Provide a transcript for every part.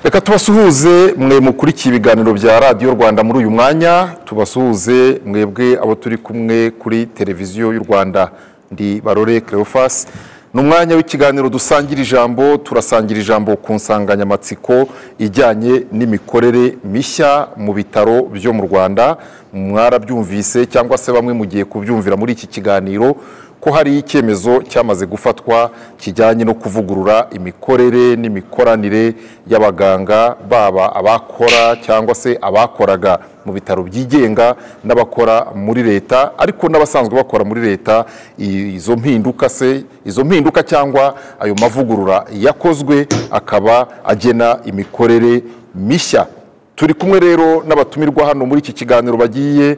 reka tubasuhuze mwe mukurikiye ibiganiro bya radiyo rwanda muri uyu mwanya tubasuhuze mwebwe abo turi kumwe kuri televiziyo y'u rwanda ndi barore kerefasi ni umwanya w'ikiganiro dusangira ijambo turasangira ijambo ku nsanganyamatsiko ijyanye n'imikorere mishya mu bitaro byo mu rwanda mwarabyumvise cyangwa se bamwe mugiye kubyumvira muri iki kiganiro ko hari icyemezo cyamaze gufatwa kijyanye no kuvugurura imikorere n'imikoranire y'abaganga baba abakora cyangwa se abakoraga mu bitaro byigenga n'abakora muri leta ariko n'abasanzwe bakora muri leta izo mpinduka se izo mpinduka cyangwa ayo mavugurura yakozwe akaba agena imikorere mishya turi kumwe rero n'abatumirwa hano muri iki kiganiro bagiye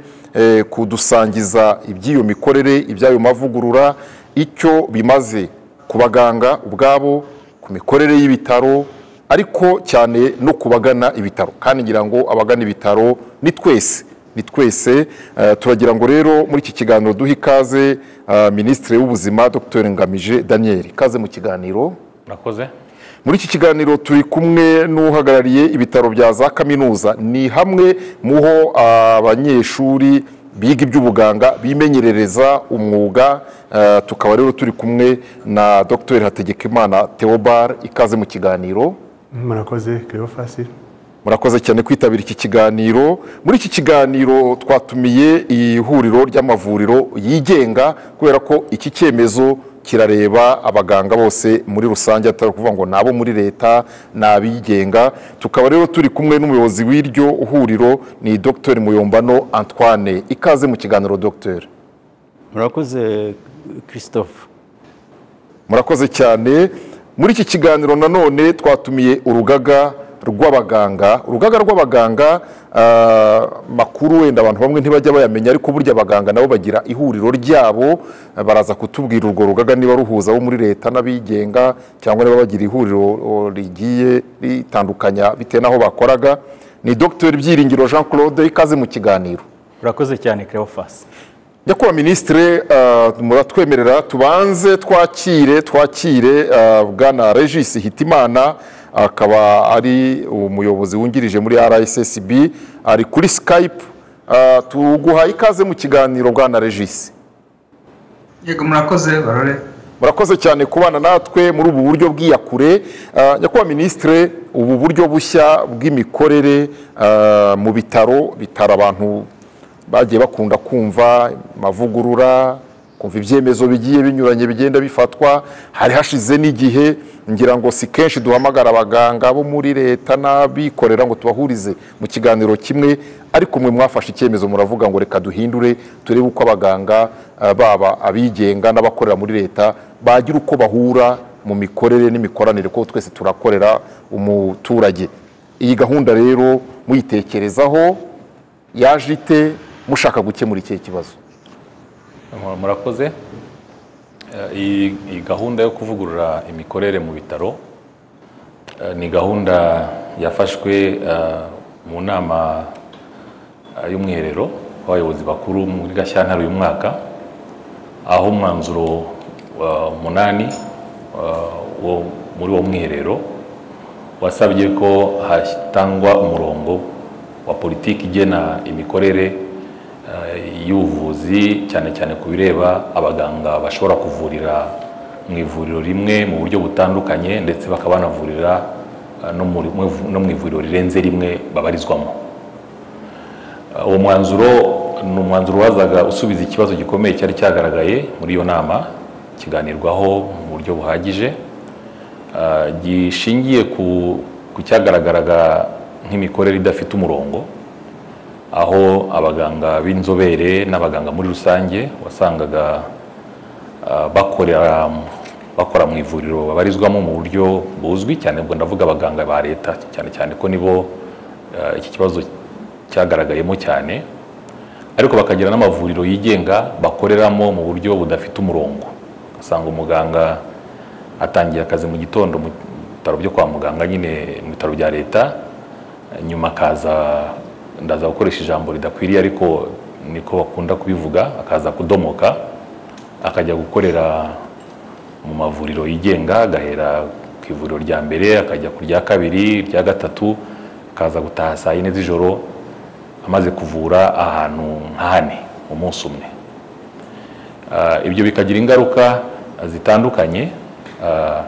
kudusangiza iby'iyo mikorere iby'ayo mavugurura icyo bimaze ku baganga ubwabo ku mikorere y'ibitaro ariko cyane no ku bagana ibitaro kandi ngira ngo abagana ibitaro ni twese ni twese turagira ngo rero muri iki kiganiro duhe ikaze minisitiri w'ubuzima dr ngamije daniel ikaze mu kiganiro murakoze muri iki kiganiro turi kumwe n'uhagarariye ibitaro bya za kaminuza ni hamwe mu ho abanyeshuri biga iby'ubuganga bimenyerereza umwuga tukaba rero turi kumwe na dr hategekimana theobald ikaze mu kiganiro murakoze kerefasi murakoze cyane kwitabira iki kiganiro muri iki kiganiro twatumiye ihuriro ry'amavuriro yigenga kubera ko iki cyemezo kirareba abaganga bose muri rusange atari ukuvuga ngo ni abo muri leta ni abigenga tukaba rero turi kumwe n'umuyobozi w'iryo huriro ni dr muyombano antoine ikaze mu kiganiro dr murakoze christophe murakoze cyane muri iki kiganiro nanone twatumiye urugaga rw'abaganga urugaga rw'abaganga makuru wenda abantu bamwe ntibajya bayamenya ariko burya abaganga nabo bagira ihuriro ryabo baraza kutubwira urwo rugaga niba ruhuza abo muri leta n'abigenga cyangwa niba bagira ihuriro rigiye ritandukanya bitewe n'aho bakoraga ni dr byiringiro jean claude ikaze mu kiganiro urakoze cyane kerefasi nyakubahwa minisitire muratwemerera tubanze twakire twakire bwana regisi hitimana akaba ari umuyobozi wungirije muri rssb ari kuri skype tuguha ikaze mu kiganiro bwana regisi yego murakoze barore murakoze cyane kubana natwe muri ubu buryo bw'iyakure nyakubahwa minisitire ubu buryo bushya bw'imikorere mu bitaro bitara abantu bagiye bakunda kumva amavugurura kumva ibyemezo bigiye binyuranye bigenda bifatwa hari hashize n'igihe ngira ngo si kenshi duhamagara abaganga bo muri leta n'abikorera ngo tubahurize mu kiganiro kimwe ariko mwe mwafashe icyemezo muravuga ngo reka duhindure turebe uko abaganga baba abigenga n'abakorera muri leta bagira uko bahura mu mikorere n'imikoranire kuko twese turakorera umuturage iyi gahunda rero muyitekerezaho yaje ite mushaka gukemura ikihe kibazo murakoze iyi gahunda yo kuvugurura imikorere mu bitaro ni gahunda yafashwe mu nama y'umwiherero w'abayobozi bakuru muri gashyantare uyu mwaka aho umwanzuro munani muri uwo mwiherero wasabye ko hatangwa umurongo wa politiki igena imikorere y'ubuvuzi cyane cyane ku bireba abaganga bashobora kuvurira mu ivuriro rimwe mu buryo butandukanye ndetse bakaba banavurira no mu ivuriro rirenze rimwe babarizwamo uwo mwanzuro ni umwanzuro wazaga usubiza ikibazo gikomeye cyari cyagaragaye muri iyo nama kiganirwaho mu buryo buhagije gishingiye ku cyagaragaraga nk'imikorere idafite umurongo aho abaganga b'inzobere n'abaganga muri rusange wasangaga bakora mu ivuriro babarizwamo mu buryo buzwi cyane ubwo ndavuga abaganga ba leta cyane cyane ko nibo iki kibazo cyagaragayemo cyane ariko bakagira n'amavuriro yigenga bakoreramo mu buryo budafite umurongo ugasanga umuganga atangiye akazi mu gitondo mu bitaro byo kwa muganga nyine mu bitaro bya leta nyuma akaza ndaza gukoresha ijambo ridakwiriye ariko niko bakunda kubivuga akaza kudomoka akajya gukorera mu mavuriro yigenga agahera ku ku ivuriro rya mbere akajya ku rya kabiri irya gatatu akaza gutaha saa yine z'ijoro amaze kuvura ahantu nka hane umunsi umwe Ah, ibyo bikagira ingaruka zitandukanye ah,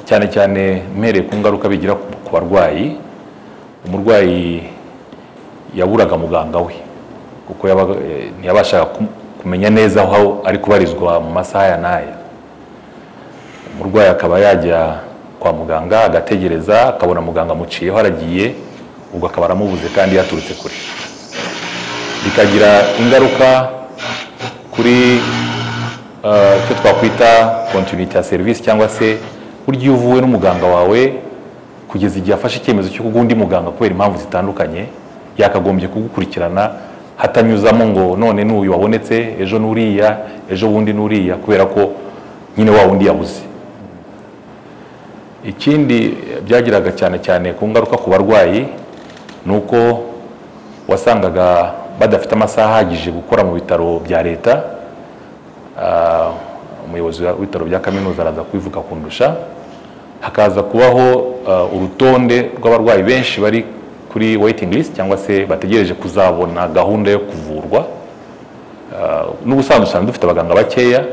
cyane cyane mpereye ku ngaruka bigira ku ku barwayi umurwayi yaburaga muganga we kuko yabaga- eh, ntiyabashaga kum- kumenya neza aho ari kubarizwa mu masaha ya n'aya umurwayi akaba yajya kwa muganga agategereza akabona muganga amuciyeho aragiye ubwo akaba aramubuze kandi yaturutse kure bikagira ingaruka kuri eh, icyo twakwita kontinuiti ya serivisi cyangwa se buryo iyo uvuwe n'umuganga wawe kugeza igihe afashe icyemezo cyo kuguha undi muganga kubera impamvu zitandukanye yakagombye kugukurikirana hatanyuzamo ngo none n'uyu wabonetse ejo n'uriya ejo bundi n'uriya kubera ko nyine wa wundi yabuze ikindi eh, byagiraga cyane cyane ku ngaruka ku barwayi ni uko wasangaga badafite amasaha ahagije gukora mu bitaro bya leta Ah, umuyobozi w'ibitaro bya kaminuza araza kubivuga kundusha hakaza kubaho ah, urutonde rw'abarwayi benshi bari kuri waiting list cyangwa se bategereje kuzabona gahunda yo kuvurwa Ah, n'ubusanzwe usanga dufite abaganga bakeya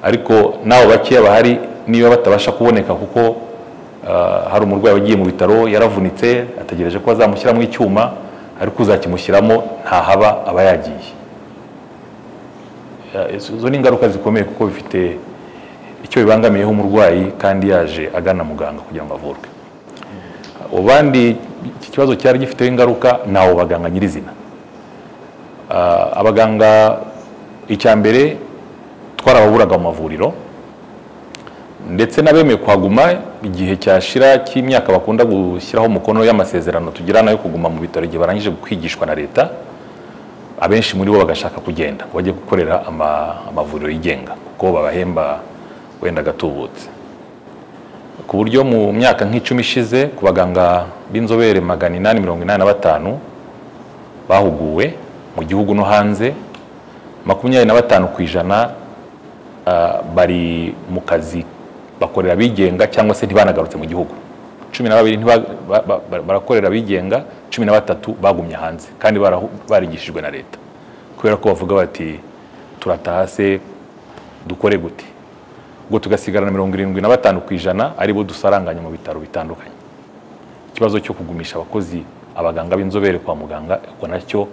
ariko n'abo bakeya bahari niba batabasha kuboneka kuko ah, hari umurwayi wagiye mu bitaro yaravunitse ategereje ko bazamushyiramo icyuma ariko uzakimushyiramo ntahaba aba yagiye Eh, izo izo ni ingaruka zikomeye kuko bifite icyo bibangamiyeho umurwayi kandi yaje agana muganga kugira ngo avurwe ubandi iki kibazo cyari gifiteho ingaruka ni abo baganga nyirizina Ah, abaganga icya mbere twarababuraga mu mavuriro ndetse n'abemeye kuhaguma igihe cyashira cy'imyaka bakunda gushyiraho umukono y'amasezerano tugirana yo kuguma mu bitaro igihe barangije kwigishwa na leta abenshi muri bo bagashaka kugenda ngo bajye gukorera ama- amavuriro yigenga kuko babahemba wenda agatubutse ku buryo mu myaka nk'icumi ishize ku baganga b'inzobere magana inani mirongo inani na batanu bahuguwe mu gihugu no hanze makumyabiri na batanu ku ijana ah, bari mu kazi bakorera abigenga cyangwa se ntibanagarutse mu gihugu cumi na babiri ntiba- ba- ba- ba- barakorera abigenga cumi na batatu bagumye hanze kandi barahu- barigishijwe na leta kubera ko bavuga bati turataha se dukore gute ubwo tugasigarana mirongo irindwi na batanu ku ijana aribo dusaranganya mu bitaro bitandukanye ikibazo cyo kugumisha abakozi abaganga b'inzobere kwa muganga ubwo nacyo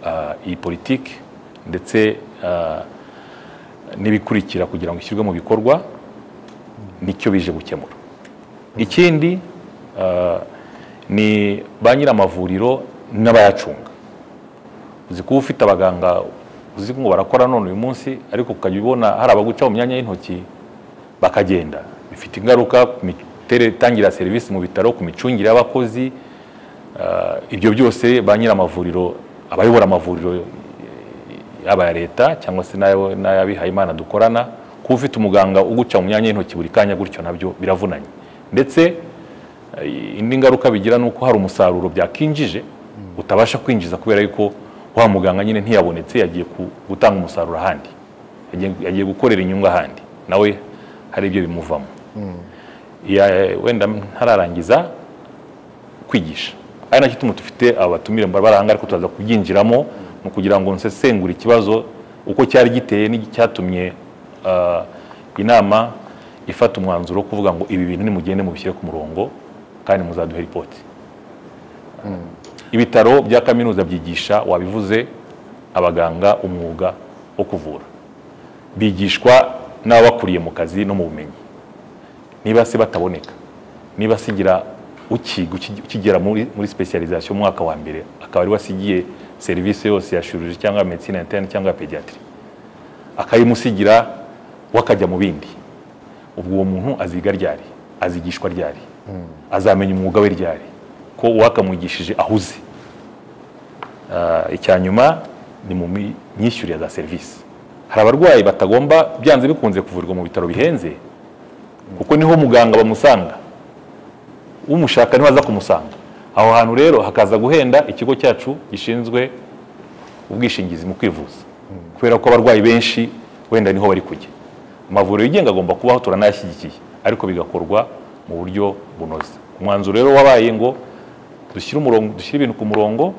ah, iyi politiki ndetse ah, n'ibikurikira kugira ngo ishyirwe mu bikorwa nicyo bije gukemura ikindi ah, ni ba nyiramavuriro n'abayacunga uzi kuba ufite abaganga uzi ngo barakora none uyu munsi ariko ukajya ubona hari abaguca mu myanya y'intoki bakagenda bifite ingaruka ku mitangire ya serivisi mu bitaro ku micungire y'abakozi Ah, ibyo byose ba nyiramavuriro abayobora amavuriro eh, yaba aya leta cyangwa se n'ayo- n'ay'abihayimana dukorana kuba ufite umuganga uguca mu myanya y'intoki buri kanya gutyo nabyo biravunanye ndetse eh, indi ngaruka bigira ni uko hari umusaruro byakinjije utabasha kwinjiza kubera yuko wa muganga nyine ntiyabonetse yagiye ku- gutanga umusaruro ahandi Yagiye- yagiye gukorera inyungu ahandi nawe hari ibyo bimuvamo Ya- wenda ntararangiza kwigisha ari nacyo ituma dufite abatumire baranga ariko turaza kubyinjiramo ni ukugira ngo nsesengure ikibazo uko cyari giteye n'icyatumye ah, inama ifata umwanzuro wo kuvuga ngo ibi bintu nimugende mubishyire ku murongo kandi muzaduhe ripoti ibitaro bya kaminuza byigisha wabivuze abaganga umwuga wo kuvura bigishwa n'ababakuriye mu kazi no mu bumenyi niba se bataboneka niba asigira ukiga uki- ukigera muri muri specialization umwaka wa mbere akaba ari wasigiye serivisi yose ya chirurgie cyangwa medicine interne cyangwa pediatri akayimusigira wakajya mu bindi ubwo uwo muntu aziga ryari azigishwa ryari azamenya umwuga we ryari ko uwakamwigishije ahuze Ah, icya nyuma ni mu mi- myishyurire za serivisi hari abarwayi batagomba byanze bikunze kuvurirwa mu bitaro bihenze kuko niho muganga bamusanga umushaka niho aza kumusanga aho hantu rero hakaza guhenda ikigo cyacu gishinzwe ubwishingizi mu kwivuza kubera ko abarwayi benshi wenda niho bari kujya amavuriro yigenga agomba kubaho turanayashyigikiye ariko bigakorwa mu buryo bunoze umwanzuro rero wabaye ngo dushyire umurongo dushyire ibintu ku murongo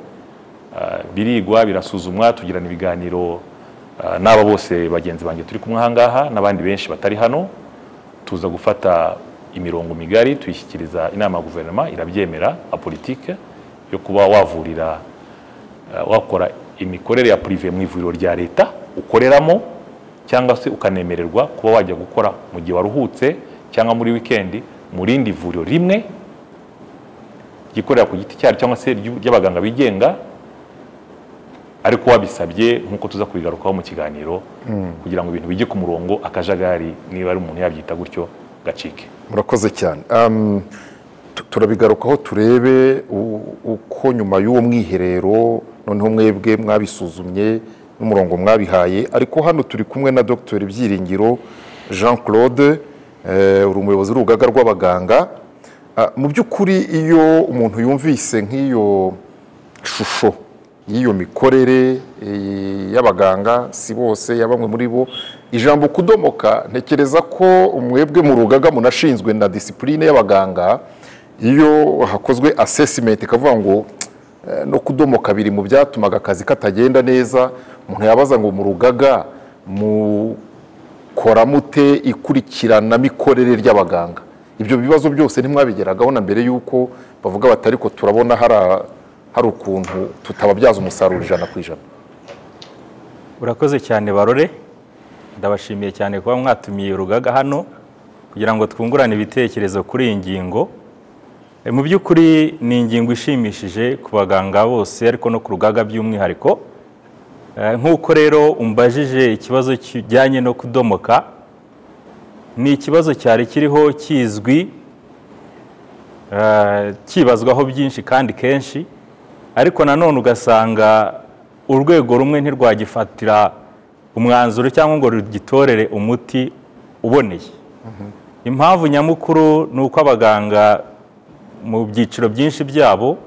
ah, birigwa birasuzumwa tugirana ibiganiro ah, n'aba bose bagenzi banjye turi kumwe ahangaha n'abandi benshi batari hano tuza gufata imirongo migari tuyishyikiriza inama ya guverinoma irabyemera a politike yo kuba wavurira eh, wakora imikorere ya purive mu ivuriro rya leta ukoreramo cyangwa se ukanemererwa kuba wajya gukora mu gihe waruhutse cyangwa muri wikendi mu rindi vuriro rimwe ryikorera ku giti cyaryo cyangwa se ry'u- ry'abaganga bigenga ariko wabisabye nk'uko tuza kubigarukaho mu kiganiro kugira ngo ibintu bijye ku murongo akajagari niba ari umuntu yabyita gutyo gacike murakoze cyane Um, tu- turabigarukaho turebe u- uko nyuma y'uwo mwiherero noneho mwebwe mwabisuzumye n'umurongo mwabihaye ariko hano turi kumwe na dr byiringiro jean claude eh, uri umuyobozi w'urugaga rw'abaganga Ah, mu by'ukuri iyo umuntu yumvise nk'iyo shusho y'iyo mikorere eh, y'abaganga si bose ya bamwe muri bo ijambo kudomoka ntekereza ko mwebwe mu rugaga munashinzwe na disipurine y'abaganga iyo hakozwe asesimenti ikavuga ngo eh, no kudomoka biri mu byatumaga akazi katagenda neza umuntu yabaza ngo mu rugaga mukora mute ikurikiranamikorere ry'abaganga ibyo bibazo byose ntimwabigeragaho na mbere y'uko bavuga bati ariko turabona hari a- hari ukuntu tutababyaza umusaruro ijana ku ijana urakoze cyane barore ndabashimiye cyane kuba mwatumiye urugaga hano kugira ngo twungurane ibitekerezo kuri iyi ngingo E, mu by'ukuri ni ingingo ishimishije ku baganga bose ariko no ku rugaga by'umwihariko E, nk'uko rero umbajije ikibazo kijyanye no kudomoka ni ikibazo cyari kiriho kizwi eh, kibazwaho byinshi kandi kenshi ariko nanone ugasanga urwego rumwe ntirwagifatira umwanzuro cyangwa ngo rugitorere umuti uboneye impamvu nyamukuru ni uko abaganga mu byiciro byinshi byabo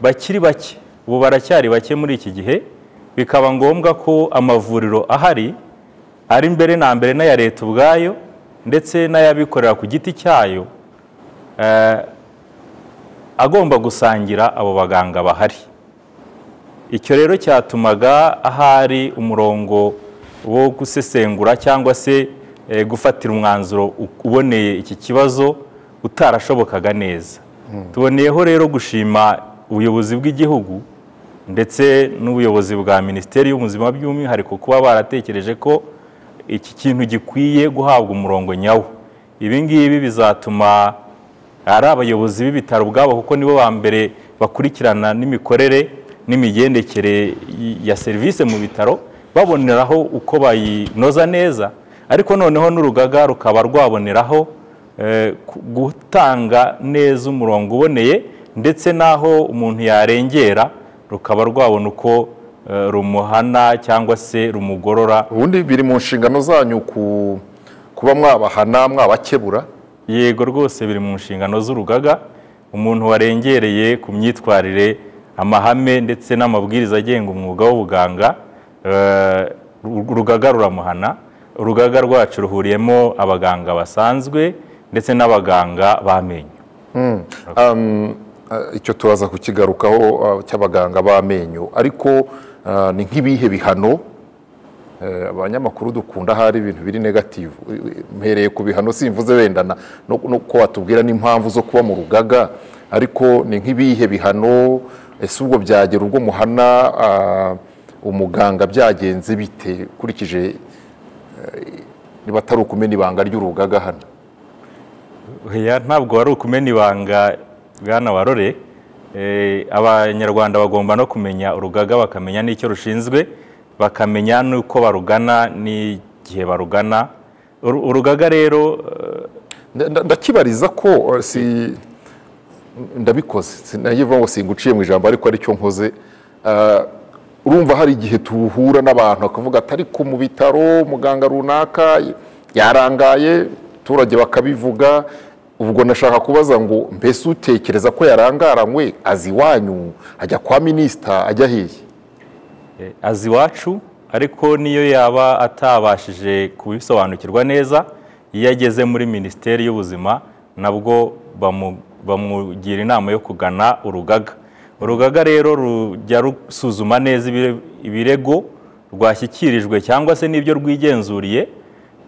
bakiri bake ubu baracyari bake muri iki gihe bikaba ngombwa ko amavuriro ahari ari mbere na mbere n'aya leta ubwayo ndetse n'ay'abikorera ku giti cyayo eh, agomba gusangira abo baganga bahari icyo rero cyatumaga ahari umurongo wo gusesengura cyangwa se eh, gufatira umwanzuro u- uboneye iki kibazo utarashobokaga neza tuboneyeho rero gushima ubuyobozi bw'igihugu ndetse n'ubuyobozi bwa minisiteri y'ubuzima by'umwihariko kuba baratekereje ko iki kintu gikwiye guhabwa umurongo nyawo ibi ngibi bizatuma ari abayobozi b'ibitaro ubwabo kuko nibo ba mbere bakurikirana n'imikorere n'imigendekere y- ya serivisi mu bitaro baboneraho uko bayinoza neza ariko noneho n'urugaga rukaba rwaboneraho eh, ku- gutanga neza umurongo uboneye ndetse n'aho umuntu yarengera rukaba rwabona uko eh, rumuhana cyangwa se rumugorora ubundi biri mu nshingano zanyu ku kuba mwabahana mwabakebura yego rwose biri mu nshingano z'urugaga umuntu warengereye ku myitwarire amahame ndetse n'amabwiriza agenga umwuga w'ubuganga eh, uru- urugaga ruramuhana urugaga rwacu ruhuriyemo abaganga basanzwe ndetse n'abaganga b'amenyo Ah, icyo turaza kukigarukaho ah, cy'abaganga b'amenyo ariko ah, ni nk'ibihe bihano Eh, abanyamakuru dukunda hari ibintu biri negative Eh, mpereye ku bihano simvuze wenda na- no no ko watubwira n'impamvu zo kuba mu rugaga ariko ni nk'ibihe bihano ese ubwo byagera ubwo muhana ah, umuganga byagenze bite ukurikije eh, niba atari ukumena ibanga ry'urugaga hano Oya ntabwo wari ukumena ibanga bwana warore Eh, abanyarwanda bagomba no kumenya urugaga bakamenya n'icyo rushinzwe bakamenya n'uko barugana n'igihe barugana Uru- urugaga rero eh, Nda- nda- ndakibariza ko eh, si ndabikoze sinayivuga ngo singuciye mu ijambo ariko aricyo nkoze Ah, urumva hari igihe tuhura n'abantu bakavuga ati ariko mu bitaro muganga runaka yarangaye abaturage bakabivuga ubwo nashaka kubaza ngo mbese utekereza ko yarangaranywe azi iwanyu ajya kwa minisita ajya hehe eh, azi iwacu ariko niyo yaba atabashije kubisobanukirwa neza iyo ageze muri minisiteri y'ubuzima nabwo bamu- bamugira inama yo kugana urugaga urugaga rero rujya rusuzuma neza ibire- ibirego rwashyikirijwe cyangwa se n'ibyo rwigenzuriye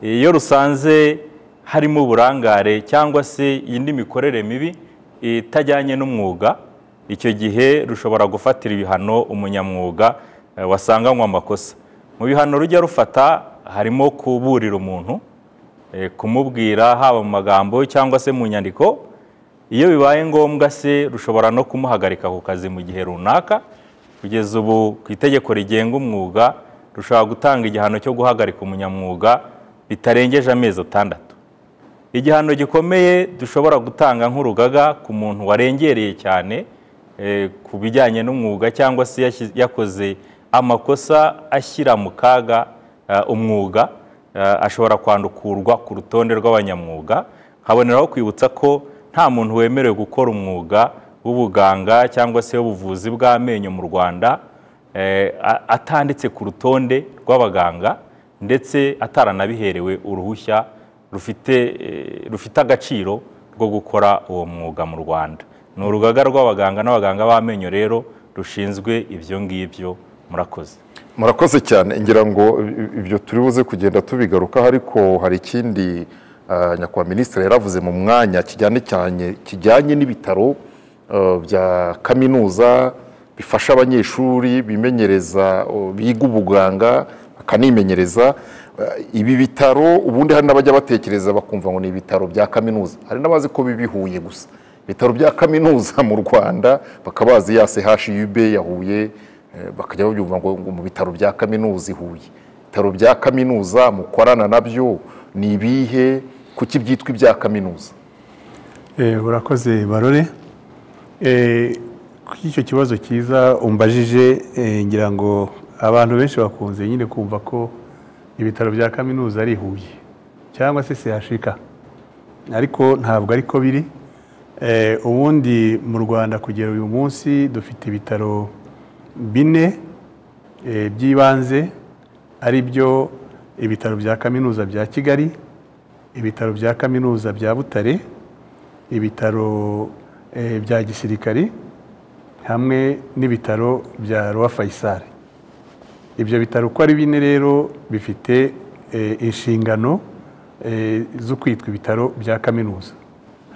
iyo rusanze harimo uburangare cyangwa se indi mikorere mibi itajyanye n'umwuga icyo gihe rushobora gufatira ibihano umunyamwuga eh, wasanganywe amakosa mu bihano rujya rufata harimo kuburira umuntu eh, kumubwira haba mu magambo cyangwa se mu nyandiko iyo bibaye ngombwa se rushobora no kumuhagarika ku kazi mu gihe runaka kugeza ubu ku itegeko rigenga umwuga rushobora gutanga igihano cyo guhagarika umunyamwuga bitarengeje amezi atandatu igihano gikomeye dushobora gutanga nk'urugaga ku muntu warengereye cyane eh, ku bijyanye n'umwuga cyangwa se yashyi- yakoze amakosa ashyira mu kaga eh, umwuga eh, ashobora kwandukurwa ku rutonde rw'abanyamwuga haboneraho kwibutsa ko nta muntu wemerewe gukora umwuga w'ubuganga cyangwa se w'ubuvuzi bw'amenyo mu rwanda eh, a- atanditse ku rutonde rw'abaganga ndetse ataranabiherewe uruhushya rufite eh, rufite agaciro rwo gukora uwo mwuga mu Rwanda ni urugaga rw'abaganga n'abaganga b'amenyo rero rushinzwe ibyo ngibyo murakoze murakoze cyane ngira ngo i- ibyo turi buze kugenda tubigarukaho ariko hari ikindi ah, nyakubahwa minisitiri yaravuze mu mwanya kijyanye cyane kijyanye n'ibitaro ah, bya kaminuza bifasha abanyeshuri bimenyereza oh, biga ubuganga bakanimenyereza Ah, ibi bitaro ubundi hari n'abajya batekereza bakumva ngo ni ibitaro bya kaminuza hari n'abazi ko biba i Huye gusa ibitaro bya kaminuza mu rwanda bakaba bazi ya chub ya huye Eh, bakajya babyumva ngo ngo mu bitaro bya kaminuza i Huye ibitaro bya kaminuza mukorana nabyo ni ibihe kuki byitwa ibya kaminuza Eh, urakoze barore Eh, kuri icyo kibazo cyiza umbajije eh, ngira ngo abantu benshi bakunze nyine kumva ko ibitaro bya kaminuza ari i Huye cyangwa se sehashika ariko ntabwo ariko biri Eh, ubundi mu rwanda kugera uyu munsi dufite ibitaro bine eh, by'ibanze ari byo ibitaro bya kaminuza bya kigali ibitaro bya kaminuza bya butare ibitaro eh, bya gisirikari hamwe n'ibitaro bya Roi Faisal ibyo bitaro uko ari bine rero bifite eh, inshingano eh, zo kwitwa ibitaro bya kaminuza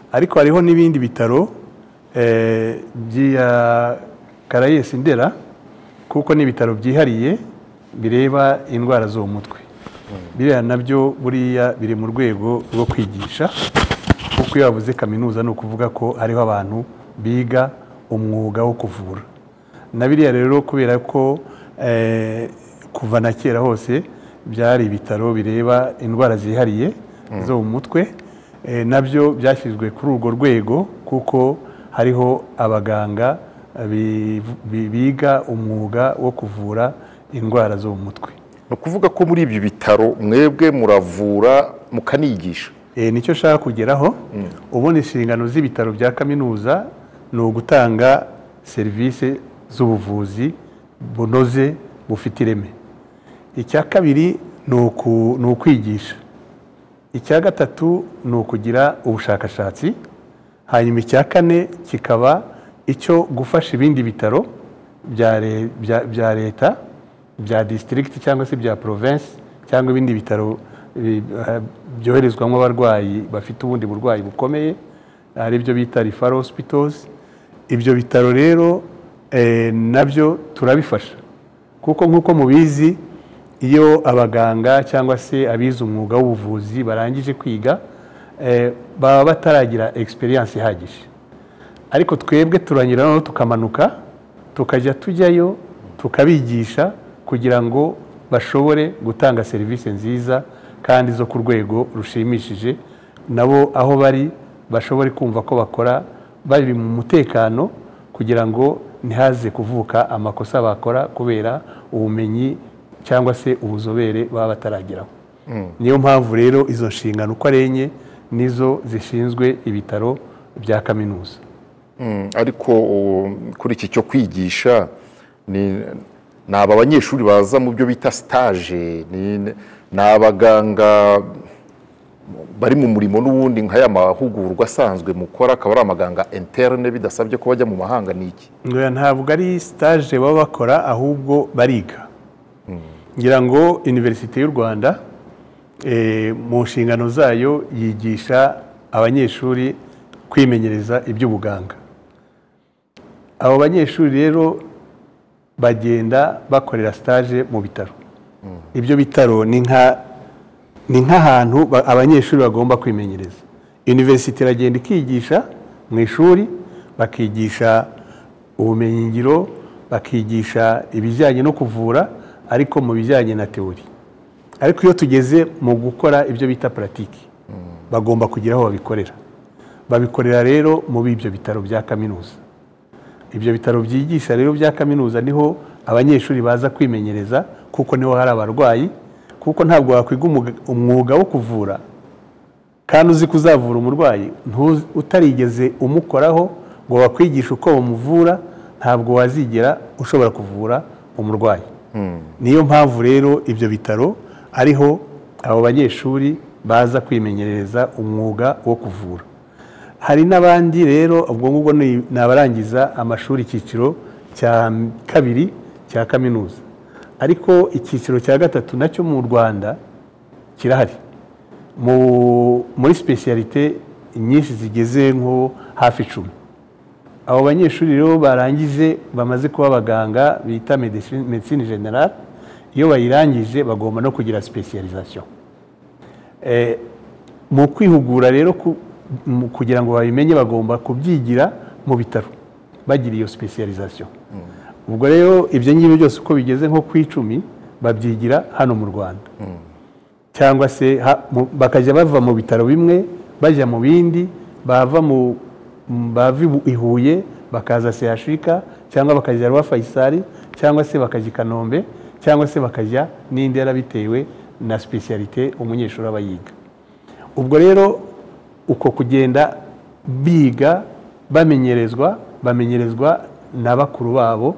ariko hariho n'ibindi bitaro eh, bya Karayesi Ndera kuko ni ibitaro byihariye bireba indwara zo mu mutwe biriya nabyo buriya biri mu rwego rwo kwigisha kuko iyo bavuze kaminuza ni ukuvuga ko hariho abantu biga umwuga wo kuvura na biriya rero kubera ko eh, kuva na kera hose byari ibitaro bireba indwara zihariye zo mu mutwe eh, nabyo byashyizwe kuri urwo rwego kuko hariho abaganga bi- bi- biga umwuga wo kuvura indwara zo mu mutwe ni ukuvuga ko muri ibi bitaro mwebwe muravura mukanigisha Eh, nicyo nshaka kugeraho ubundi inshingano z'ibitaro bya kaminuza ni ugutanga serivisi z'ubuvuzi bunoze bufite ireme icya kabiri ni uku- ni ukwigisha icya gatatu ni ukugira ubushakashatsi hanyuma icya kane kikaba icyo gufasha ibindi bitaro bya le- bya- bya leta bya disitirigiti cyangwa se bya porovensi cyangwa ibindi bitaro bi- eh, byoherezwamo abarwayi bafite ubundi burwayi bukomeye ari byo bita rifaro hosipitozi ibyo bitaro rero eh, nabyo turabifasha kuko nk'uko mubizi iyo abaganga cyangwa se abize umwuga w'ubuvuzi barangije kwiga eh, baba bataragira egisperiyanse ihagije ariko twebwe turanyura noneho tukamanuka tukajya tujyayo tukabigisha kugira ngo bashobore gutanga serivisi nziza kandi zo ku rwego rushimishije nabo aho bari bashobore kumva ko bakora bari mu mutekano kugira ngo ntihaze kuvuka amakosa bakora kubera ubumenyi cyangwa se ubuzobere baba batarageraho niyo mpamvu rero izo nshingano uko ari enye nizo zishinzwe ibitaro bya kaminuza Mm, ariko o, kuri iki cyo kwigisha ni ni aba banyeshuri baza mu byo bita stage ni ni abaganga bari mu murimo n'ubundi nka ya mahugurwa asanzwe mukora akaba ari amaganga interne bidasabye ko bajya mu mahanga ni iki Ngo ntabwo ari stage baba bakora ahubwo bariga ngira ngo iniverisite y'u rwanda eh, mu nshingano zayo yigisha abanyeshuri kwimenyereza iby'ubuganga abo banyeshuri rero bagenda bakorera stage mu bitaro ibyo bitaro ni nka ni nk'ahantu ba- abanyeshuri bagomba kwimenyereza iniverisite iragenda ikigisha mu ishuri bakigisha ubumenyingiro bakigisha ibijyanye no kuvura ariko mu bijyanye na teori ariko iyo tugeze mu gukora ibyo bita puratiki bagomba kugira aho babikorera babikorera rero muri ibyo bitaro bya kaminuza ibyo bitaro byigisha rero bya kaminuza niho abanyeshuri baza kwimenyereza kuko niho hari abarwayi kuko ntabwo wakwiga umuga- umwuga wo kuvura kandi uzi kuzavura umurwayi ntuzi- utarigeze umukoraho ngo bakwigishe uko bamuvura ntabwo wazigera ushobora kuvura umurwayi niyo mpamvu rero ibyo bitaro ariho abo banyeshuri baza kwimenyereza umwuga wo kuvura hari n'abandi rero ubwo ngubwo ni ni abarangiza amashuri icyiciro cya kabiri cya kaminuza ariko icyiciro cya gatatu nacyo mu rwanda kirahari Mu- muri sipesiyalite nyinshi zigeze nko hafi icumi abo banyeshuri rero barangije bamaze kuba abaganga bita medecine medecine generale iyo bayirangije bagomba no kugira sipesiyalizasiyo mu kwihugura rero ku- mu- kugira ngo babimenye bagomba kubyigira mu bitaro bagira iyo specialization ubwo rero ibyo ngibyo byose uko bigeze nko ku icumi babyigira hano mu rwanda cyangwa se ha- mu- bakajya bava mu bitaro bimwe bajya mu bindi bava mu m- bava i Bu- i Huye bakaza sehashika cyangwa bakajya rwa fayisari cyangwa se bakajya i kanombe cyangwa se bakajya n'indera bitewe na specialite umunyeshuri aba yiga ubwo rero uko kugenda biga bamenyerezwa bamenyerezwa na bakuru babo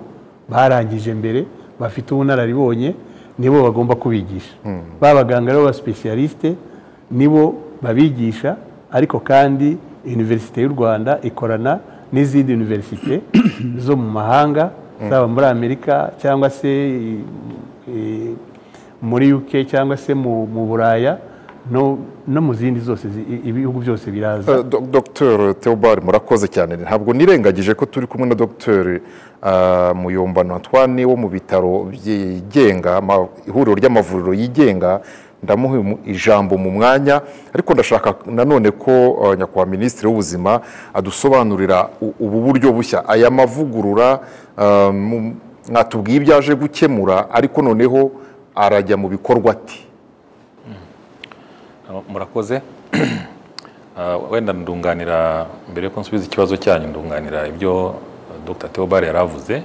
barangije mbere bafite ubunararibonye nibo bagomba kubigisha ba baganga rero ba specialiste nibo babigisha ariko kandi iniverisite y'u rwanda ikorana n'izindi iniverisite zo mu mahanga zaba muri amerika cyangwa se i- i- muri uk cyangwa se mu mu buraya no no mu zindi zose zi- i- ibihugu byose biraza Eh, Do- Dr Theobald murakoze cyane ntabwo nirengagije ko turi kumwe na Dr ah, Muyombano Antoine wo mu bitaro byigenga ama- ihuriro ry'amavuriro yigenga ndamuha imu- ijambo mu mwanya ariko ndashaka nanone ko ah, nyakubahwa minisitiri w'ubuzima adusobanurira u- ubu buryo bushya aya mavugurura ah, mu- mwatubwiye ibyo aje gukemura ariko noneho arajya mu bikorwa ati murakoze Ah, wenda ndunganira mbere yuko nsubiza ikibazo cyanyu ndunganira ibyo eh, dr theobald yari avuze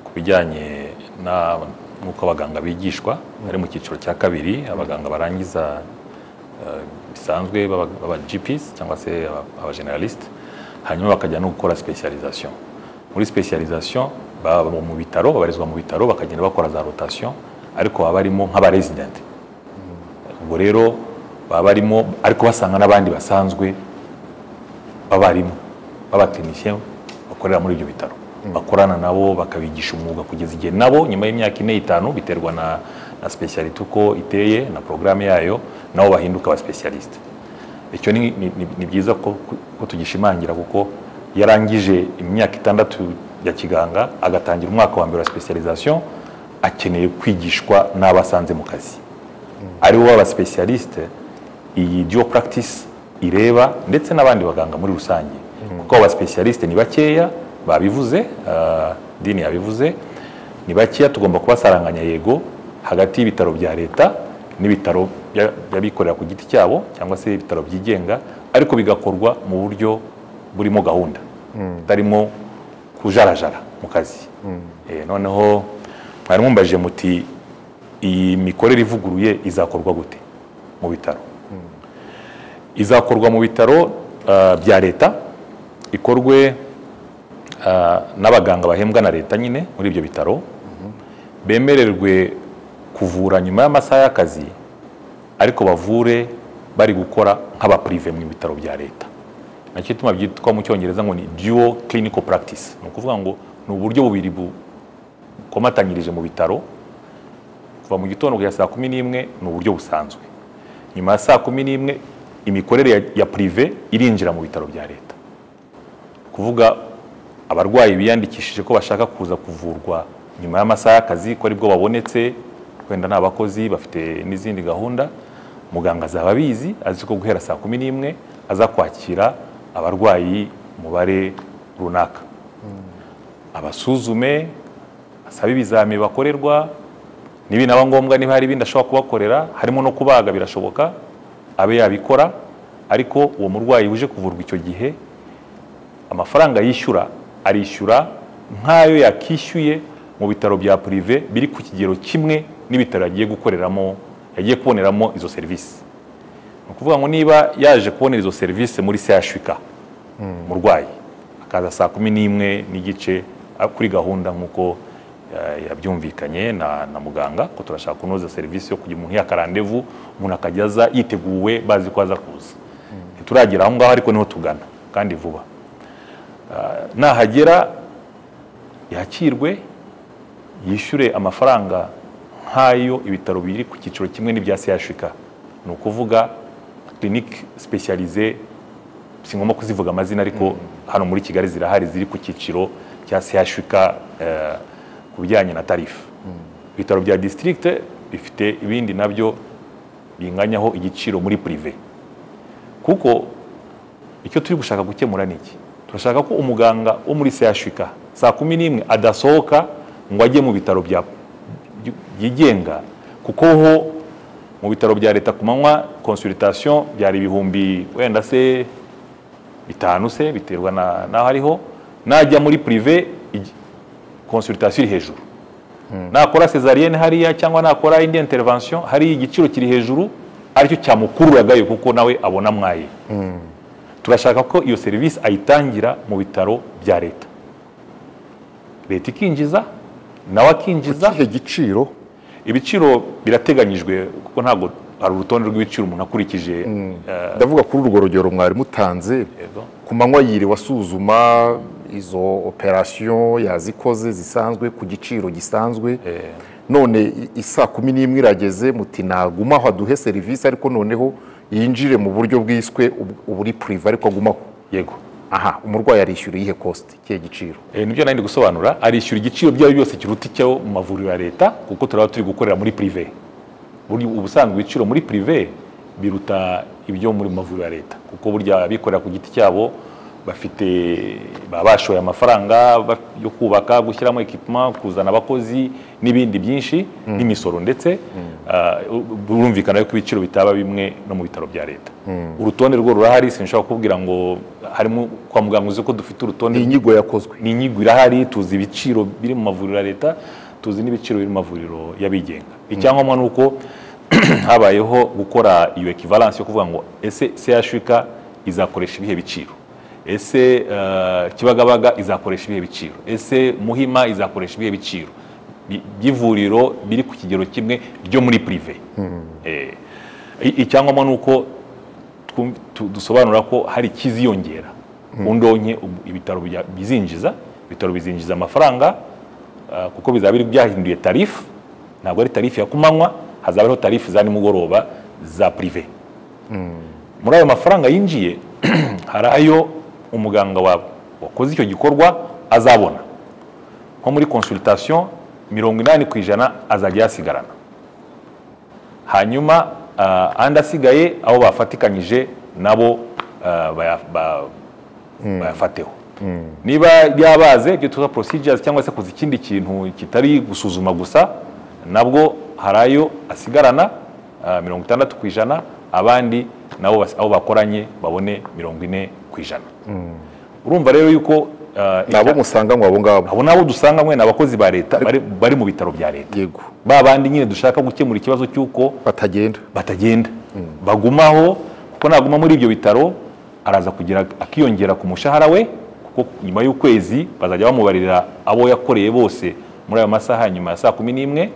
ku bijyanye na- n'uko abaganga bigishwa bari mu cyiciro cya kabiri abaganga barangiza eh, bisanzwe b'aba- b'aba gps cyangwa se aba- aba generalist hanyuma bakajya no gukora specialization muri specialization baba mu bitaro babarizwa mu bitaro bakagenda bakora za rotation ariko baba barimo nk'abaresident ubwo rero baba barimo ariko basanga n'abandi basanzwe b'abarimu b'abatekinisiye bakorera muri ibyo bitaro bakorana nabo bakabigisha umwuga kugeza igihe nabo nyuma y'imyaka ine itanu biterwa na na specialite uko iteye na porogaramu yayo nabo bahinduka aba specialiste icyo ni, ni, ni, ni byiza ko, ko tugishimangira kuko yarangije imyaka itandatu ya kiganga agatangira umwaka wa mbere wa specialisation akeneye kwigishwa n'abo asanze mu kazi aribo baba specialiste iyi duo practice ireba ndetse n'abandi baganga muri rusange kuko aba specialiste ni bakeya babivuze ah, dini yabivuze ni bakeya tugomba kubasaranganya yego hagati y'ibitaro bya leta n'ibitaro bya- by'abikorera ku giti cyabo cyangwa se ibitaro byigenga ariko bigakorwa mu buryo burimo gahunda butarimo kujarajara mu kazi Eh, noneho mwari mumbaje muti iyi mikorere ivuguruye izakorwa gute mu bitaro izakorwa mu bitaro ah, bya leta ikorwe ah, n'abaganga bahembwa na leta nyine muri ibyo bitaro bemererwe kuvura nyuma y'amasaha y'akazi ariko bavure bari gukora nk'abapurive mu bitaro bya leta nacyo ituma byitwa mu cyongereza ngo ni duo clinical practice ni ukuvuga ngo ni uburyo bubiri bukomatanyirije mu bitaro kuva mu gitondo kugera saa kumi n'imwe ni uburyo busanzwe nyuma ya saa kumi n'imwe imikorere ya, ya prive irinjira mu bitaro bya leta kuvuga abarwayi biyandikishije ko bashaka kuza kuvurwa nyuma y'amasaha y'akazi ko aribwo babonetse wenda ni abakozi bafite n'izindi gahunda muganga azaba abizi azi ko guhera saa kumi n'imwe aza kwakira abarwayi umubare runaka abasuzume asabe ibizami bakorerwa n'ibinaba ngombwa niba hari ibindi ashobora kubakorera harimo no kubaga birashoboka abe yabikora ariko uwo murwayi uje kuvurwa icyo gihe amafaranga yishyura arishyura nk'ayo yakishyuye mu bitaro bya purive biri ku kigero kimwe n'ibitaro yagiye gukoreramo yagiye kuboneramo izo serivisi ni ukuvuga ngo niba yaje kubonera izo serivisi muri sehashwika umurwayi akaza saa kumi n'imwe n'igice kuri gahunda nk'uko eh, yabyumvikanye na, na muganga ko turashaka kunoza serivisi yo kugira umuntu yakarandevu umuntu akajya aza yiteguwe bazi ko aza kuza ntituragera aho ngaho ariko niho tugana kandi vuba Ah, nahagera yakirwe yishyure amafaranga nk'ayo ibitaro biri ku cyiciro kimwe n'ibya sehashwika ni ukuvuga clinique spécialisée singomba kuzivuga amazina ariko hano muri kigali zirahari ziri ku cyiciro cya sehashwika eh, ku bijyanye na tarifu ibitaro bya district bifite ibindi nabyo binganyaho igiciro muri prive kuko icyo turi gushaka gukemura ni iki turashaka ko umuganga wo muri sehashwika saa kumi n'imwe adasohoka ngo ajye mu bitaro bya byigenga kuko ho mu bitaro bya leta ku manywa consultation byari ibihumbi wenda se bitanu se biterwa na- n'aho ariho najya muri prive igi- consultation iri hejuru nakora cesarienne hariya cyangwa nakora indi intervention hariya igiciro kiri hejuru aricyo cyamukururagayo kuko nawe abona mwaye turashaka ko iyo serivisi ayitangira mu bitaro bya leta leta ikinjiza nawe akinjiza ikihe giciro ibiciro birateganyijwe kuko ntabwo hari urutonde rw'ibiciro umuntu akurikije eh, ndavuga kuri urwo rugero mwari mutanze yego. ku manywa yiriwe asuzuma izo operasiyo yazikoze zisanzwe ku giciro gisanzwe none i- isaa kumi n'imwe irageze muti naguma aho aduhe serivisi ariko noneho yinjire mu buryo bwiswe ubu- uburi purive ariko agumaho yego aha umurwayi arishyura iyihe kositi ikihe giciro Eh, nibyo nari ndi gusobanura arishyura igiciro byabo byose kiruta icyo mu mavuriro ya leta kuko turaba turi gukorera muri prive Buri- ubusanzwe ibiciro muri prive biruta ibyo muri mavuriro ya leta kuko burya abikorera ku giti cyabo bafite baba bashoye amafaranga ba- yo kubaka gushyiramo ekipuma kuzana abakozi n'ibindi byinshi n'imisoro ndetse ah, burumvikana ko ibiciro bitaba bimwe no mu bitaro bya leta urutonde rwo rurahari sinshobora kubwira ngo harimo kwa muganga uzi ko dufite urutonde ni inyigo yakozwe ni inyigo irahari tuzi ibiciro biri mu mavuriro ya leta tuzi n'ibiciro biri mu mavuriro y'abigenga icyangombwa ni uko habayeho gukora iyo ekivalansi yo kuvuga ngo ese sehashwika izakoresha ibihe biciro ese eh, kibagabaga izakoresha ibihe biciro ese muhima izakoresha ibihe biciro Bi- by'ivuriro biri ku kigero kimwe ryo muri purive Eh, i- icyangombwa ni uko twum- tu- dusobanura ko hari ikiziyongera ku ndonke ubu- ibitaro bya- bizinjiza ibitaro bizinjiza amafaranga ah, kuko bizaba biri byahinduye tarifu ntabwo ari tarifu ya kumanywa hazaba hariho tarifu za nimugoroba za purive muri ayo mafaranga yinjiye hari ayo umuganga wa- wakoze icyo gikorwa azabona nko muri consultation mirongo inani ku ijana azajya yasigarana hanyuma ah, andi asigaye abo bafatikanyije nabo ah, baya- ba- bayafateho niba ryabaze ibyo tuza procedures cyangwa se kuza ikindi kintu kitari gusuzuma gusa nabwo hari ayo asigarana ah, mirongo itandatu ku ijana abandi nabo bas- abo bakoranye babone mirongo ine ku ijana urumva rero yuko ah, ni abo musanganywe abo ngabo abo nabo dusanga mwe ni abakozi ba leta bari, bari mu bitaro bya leta yego ba bandi nyine dushaka gukemura ikibazo cy'uko batagenda batagenda bagumaho kuko naguma muri ibyo bitaro araza kugira akiyongera ku mushahara we kuko nyuma y'ukwezi bazajya bamubarira abo yakoreye bose muri ayo masaha nyuma ya saa kumi n'imwe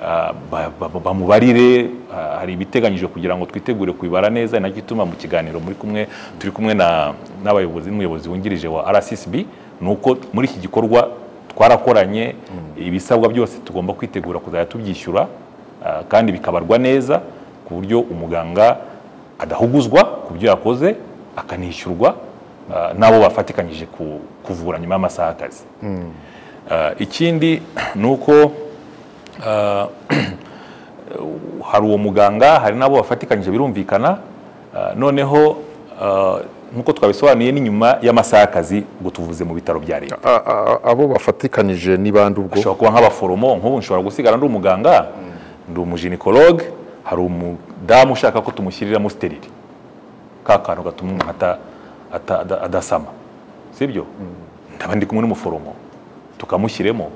ah, ba- ba- bamubarire ah, hari ibiteganyijwe kugira ngo twitegure kubibara neza ni nacyo gituma mu kiganiro muri kumwe turi kumwe na- n'abayobozi n'umuyobozi wungirije wa rssb ni uko muri iki gikorwa twarakoranye ibisabwa byose tugomba kwitegura kuzajya tubyishyura ah, kandi bikabarwa neza ku buryo umuganga adahuguzwa ku byo yakoze akanishyurwa ah, n'abo bafatikanyije ku- kuvura nyuma y'amasaha y'akazi Ah, ikindi ni uko ah, hari uwo muganga hari n'abo bafatikanyije birumvikana ah, noneho ah, nk'uko twabisobanuye ni nyuma y'amasaha y'akazi ngo tuvuze mu bitaro bya leta A- a- abo bafatikanyije ni bande ubwo ashobora kuba nk'abaforomo nk'ubu nshobora gusigara ndi umuganga ndi umujinikologe hari umudamu ushaka ko tumushyiriramo sterili ka kantu gatuma umuntu ata- ata- ada- adasama sibyo ndaba ndi kumwe n'umuforomo tukamushyiremo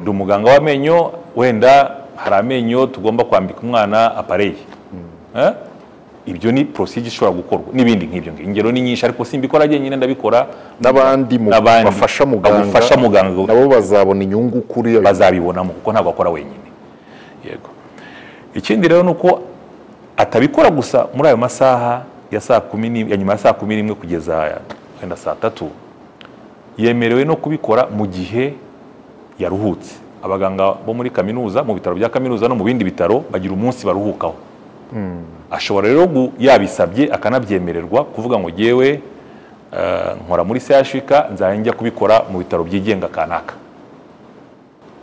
ndi umuganga w'amenyo wenda hari amenyo tugomba kwambika umwana apareyi Eh? ibyo ni procedure ishobora gukorwa n'ibindi nk'ibyo ngibyo ingero ni nyinshi ariko simbikora jyenyine ndabikora n'abandi mu- N'abandi bafasha bafasha muganga muganga nabo bazabona inyungu kuri ayo bazabibonamo kuko ntabwo akora wenyine yego ikindi rero ni uko atabikora gusa muri ayo masaha ya saa kumi n'imwe ya nyuma ya saa kumi n'imwe kugeza wenda saa tatu yemerewe no kubikora mu gihe yaruhutse abaganga bo muri kaminuza mu bitaro bya kaminuza no mu bindi bitaro bagira umunsi baruhukaho ashobora rero gu- yabisabye akanabyemererwa kuvuga ngo yewe nkora muri CHUK nzajya njya kubikora mu bitaro byigenga kanaka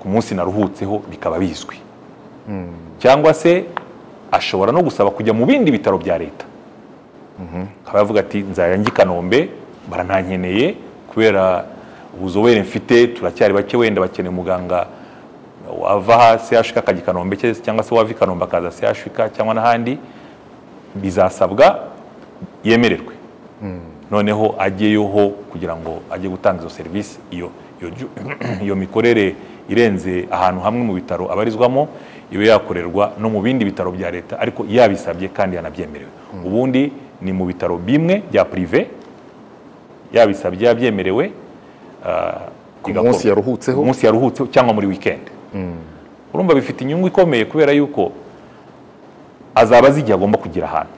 ku munsi naruhutseho bikaba bizwi cyangwa se ashobora no gusaba kujya mu bindi bitaro bya leta akaba yavuga ati nzajya njya i kanombe baranankeneye kubera ubuzobere mfite turacyari bake wenda bakeneye umuganga wava aha CHUK akajya i kanombe cyangwa se wava i kanombe akaza CHUK cyangwa n'ahandi bizasabwa yemererwe noneho ajyeyoho kugira ngo ajye gutanga izo serivisi iyo iyo ju- iyo mikorere irenze ahantu hamwe mu bitaro abarizwamo ibe yakorerwa no mu bindi bitaro bya leta ariko yabisabye kandi yanabyemerewe ubundi ni mu bitaro bimwe bya purive yabisabye yabyemerewe ah, bigakorwa. munsi yaruhutseho? Ku munsi yaruhutseho cyangwa muri weekend urumva bifite inyungu ikomeye kubera yuko azaba azi igihe agomba kugira ahantu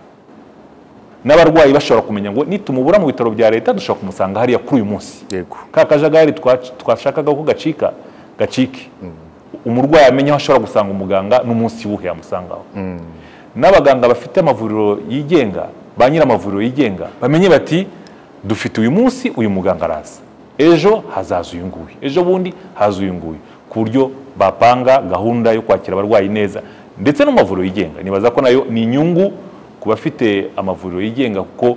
n'abarwayi bashobora kumenya ngo nitumubura mu bitaro bya leta dushobora kumusanga hariya kuri uyu munsi yego ka kajagari twa- twashakaga ko gacika gacike umurwayi amenya aho ashobora gusanga umuganga n'umunsi wuhe yamusangaho n'abaganga bafite amavuriro yigenga ba nyiramavuriro yigenga bamenye bati dufite uyu munsi uyu muganga araza ejo hazaza uyu nguyu ejo bundi haza uyu nguyu ku buryo bapanga gahunda yo kwakira abarwayi neza ndetse no mu mavuriro yigenga nibaza ko nayo ni inyungu ku bafite amavuriro yigenga kuko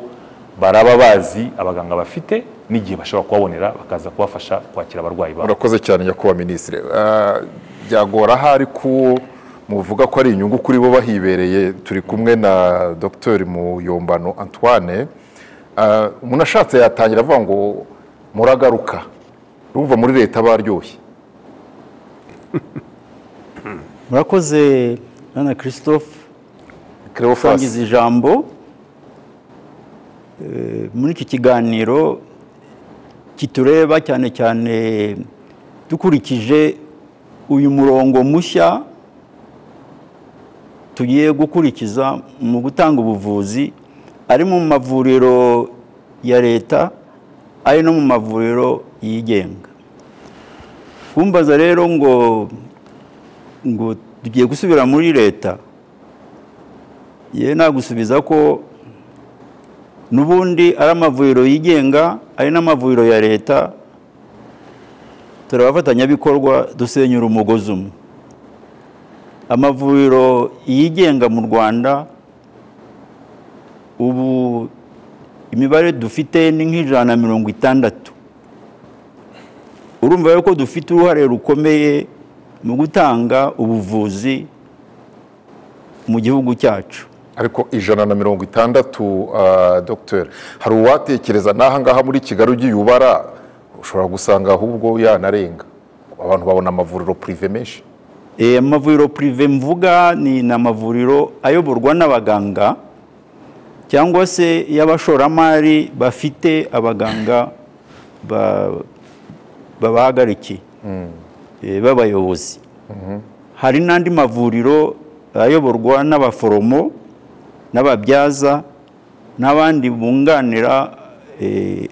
baraba bazi abaganga bafite n'igihe bashobora kubabonera bakaza kubafasha kwakira abarwayi babo murakoze cyane nyakubahwa minisitiri Ah, byagora ahari ko muvuga ko ari inyungu kuri bo bahibereye turi kumwe na dr muyombano antoine Ah, umuntu ashatse yatangira avuga ngo muragaruka urumva muri leta baryoshye murakoze bwana christophe Cleophas usangiza ijambo Eh, muri iki kiganiro kitureba cyane cyane dukurikije uyu murongo mushya tugiye gukurikiza mu gutanga ubuvuzi ari mu mavuriro ya leta ari no mu mavuriro yigenga kumbaza rero ngo ngo tugiye gusubira muri leta yewe nagusubiza ko n'ubundi ari amavuriro yigenga ari n'amavuriro ya leta turi abafatanyabikorwa dusenyura umugozi umwe amavuriro yigenga mu rwanda ubu imibare dufite ni nk'ijana na mirongo itandatu urumva rero ko dufite uruhare rukomeye mu gutanga ubuvuzi mu gihugu cyacu ariko ijana na mirongo itandatu ah, Dr. hari uwatekereza n'ahangaha muri kigali ugiye ubara ushobora gusanga ahubwo yanarenga abantu babona amavuriro purive menshi Eh, amavuriro purive mvuga ni ni amavuriro ayoborwa n'abaganga cyangwa se y'abashoramari bafite abaganga ba- babahagarikiye eh, b'abayobozi hari n'andi mavuriro ayoborwa n'abaforomo n'ababyaza n'abandi bunganira eh,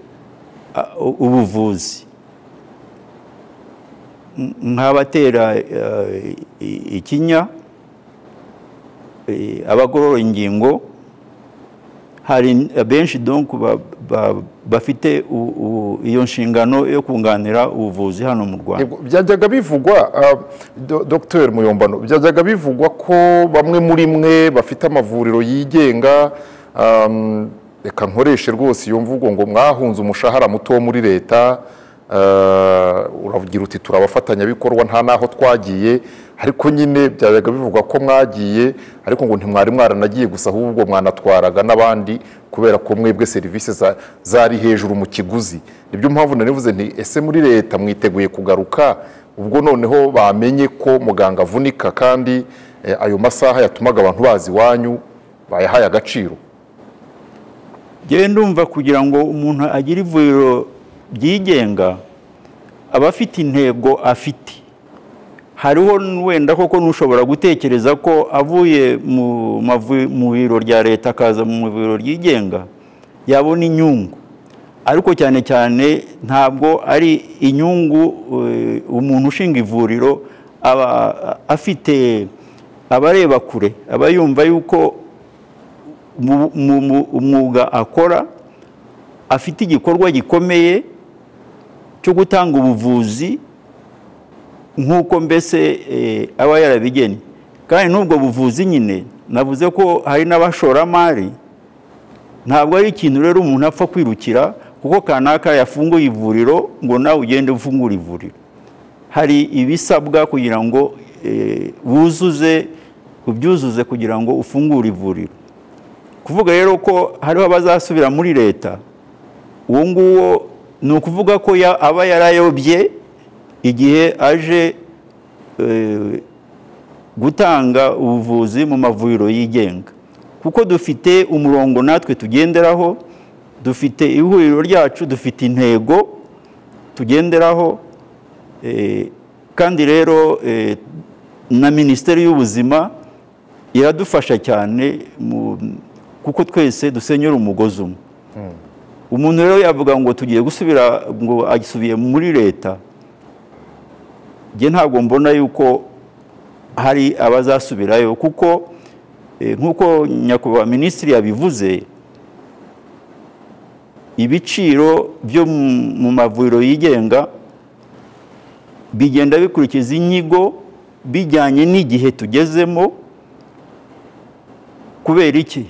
a- u- ubuvuzi N- nk'abatera eh, i- ikinya eh, abagorora ingingo hari benshi donc ba- ba- bafite u- u- iyo nshingano yo kunganira ubuvuzi hano mu rwanda Yego, byajyaga bivugwa ah, Do- Dr muyombano byajyaga bivugwa ko bamwe muri mwe bafite amavuriro yigenga am, reka nkoreshe rwose iyo mvugo ngo mwahunze umushahara muto wo muri leta ah, uravugira uti turi abafatanyabikorwa nta n'aho twagiye ariko nyine byajyaga bivugwa ko mwagiye ariko ngo ntimwari mwaranagiye gusa ahubwo mwanatwaraga n'abandi kubera ko mwebwe serivisi za- zari hejuru mu kiguzi nibyo mpamvu nanivuze nti ese muri leta mwiteguye kugaruka ubwo noneho bamenye ko muganga avunika kandi eh, ayo masaha yatumaga abantu bazi iwanyu bayahaye agaciro njyewe ndumva kugira ngo umuntu agire ivuriro ryigenga aba afite intego afite hariho n- wenda koko n'ushobora gutekereza ko avuye mu mavu- mu biro rya leta akaza mu biro ryigenga yabona inyungu ariko cyane cyane ntabwo ari inyungu eh, umuntu ushinga ivuriro aba afite abareba kure aba yumva yuko mu- mu- mu- umwuga akora afite igikorwa gikomeye cyo gutanga ubuvuzi nk'uko mbese eh, aba yarabigennye kandi n'ubwo buvuzi nyine navuze ko hari n'abashoramari ntabwo ari ikintu rero umuntu apfa kwirukira kuko kanaka yafunguye ivuriro ngo nawe ugende ufungure ivuriro hari ibisabwa kugira ngo eh, wuzuze ubyuzuze kugira ngo ufungure ivuriro kuvuga rero ko hariho abazasubira muri leta uwo nguwo ni ukuvuga ko ya- aba yarayobye igihe aje eh, gutanga ubuvuzi mu mavuriro yigenga kuko dufite umurongo natwe tugenderaho dufite ihuriro ryacu dufite intego tugenderaho eh, kandi rero eh, na minisiteri y'ubuzima iradufasha cyane mu- kuko twese dusenyera umugozi umwe umuntu rero yavuga ngo tugiye gusubira ngo asubiye muri leta njye ntabwo mbona yuko hari abazasubirayo kuko eh, nk'uko nyakubahwa minisitiri yabivuze ibiciro byo mu- mu mavuriro yigenga bigenda bikurikiza inyigo bijyanye n'igihe tugezemo kubera iki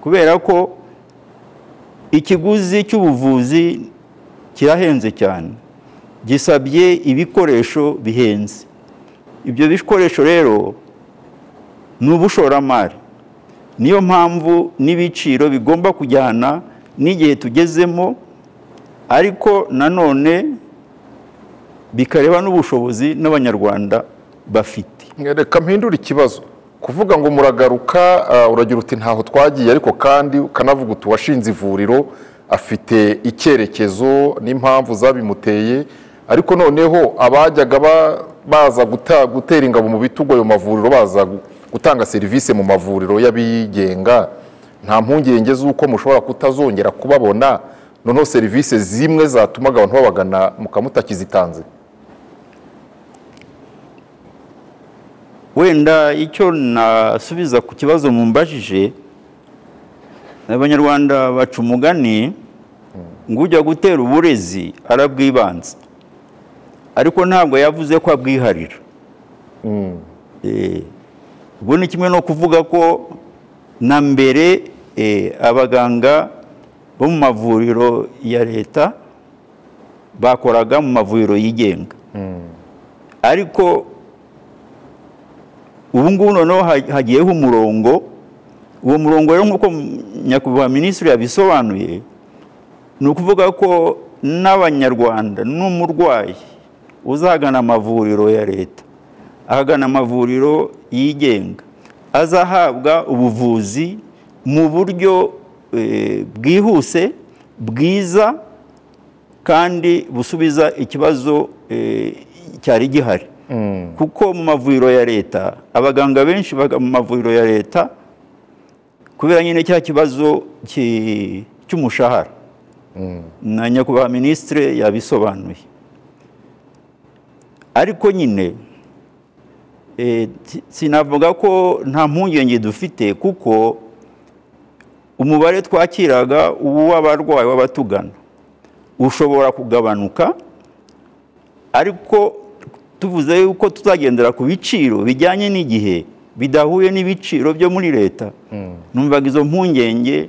kubera ko ikiguzi cy'ubuvuzi kirahenze cyane gisabye ibikoresho bihenze ibyo bikoresho rero ni ubushoramari niyo mpamvu n'ibiciro bigomba kujyana n'igihe tugezemo ariko nanone bikareba n'ubushobozi n'abanyarwanda bafite reka mpindure ikibazo kuvuga ngo muragaruka ah, uragira uti ntaho twagiye ariko kandi ukanavuga uti uwashinze ivuriro afite icyerekezo n'impamvu zabimuteye ariko noneho abajyaga ba- baza guta- gutera ingabo mu bitugu ayo mavuriro baza gu- gutanga serivisi mu mavuriro y'abigenga nta mpungenge z'uko mushobora kutazongera kubabona noneho serivisi zimwe zatumaga abantu babagana mukamutakizitanze wenda icyo nasubiza ku kibazo mumbajije abanyarwanda baca umugani ngo ujya gutera uburezi arabwibanza ariko ntabwo yavuze ko abwiharira Eh, ubwo ni kimwe no kuvuga ko na mbere eh, abaganga bo mu mavuriro ya leta bakoraga mu mavuriro yigenga ariko ubu ngubu noneho ha- hagiyeho umurongo uwo murongo rero nk'uko nyakubahwa minisitiri yabisobanuye ni ukuvuga ko n'abanyarwanda n'umurwayi uzagana amavuriro ya leta ahagana amavuriro yigenga azahabwa ubuvuzi mu buryo eh, bwihuse bwiza kandi busubiza ikibazo eh, cyari gihari kuko mu mavuriro ya leta abaganga benshi baga mu mavuriro ya leta kubera nyine cya kibazo ki- cy'umushahara na nyakubahwa minisitire yabisobanuye ariko nyine eh, si- sinavuga ko nta mpungenge dufite kuko umubare twakiraga uw'abarwayi w'abatugana ushobora kugabanuka ariko tuvuze yuko tuzagendera ku biciro bijyanye n'igihe bidahuye n'ibiciro byo muri leta numvaga izo mpungenge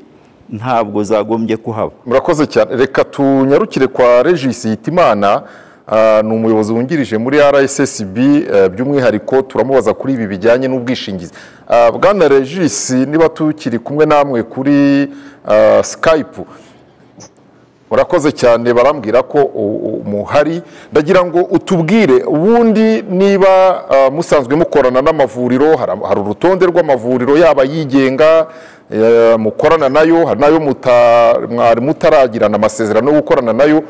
ntabwo zagombye kuhaba murakoze cyane reka tunyarukire kwa regis hitimana ah, ni umuyobozi wungirije muri rssb eh, by'umwihariko turamubaza kuri ibi bijyanye n'ubwishingizi Ah, bwana regis niba tukiri kumwe namwe kuri ah, skype murakoze cyane barambwira ko u- u- muhari ndagira ngo utubwire ubundi niba ah, musanzwe mukorana n'amavuriro hari- hari urutonde rw'amavuriro yaba yigenga eh, mukorana nayo hari n'ayo muta- mwari mutaragirana amasezerano yo gukorana nayo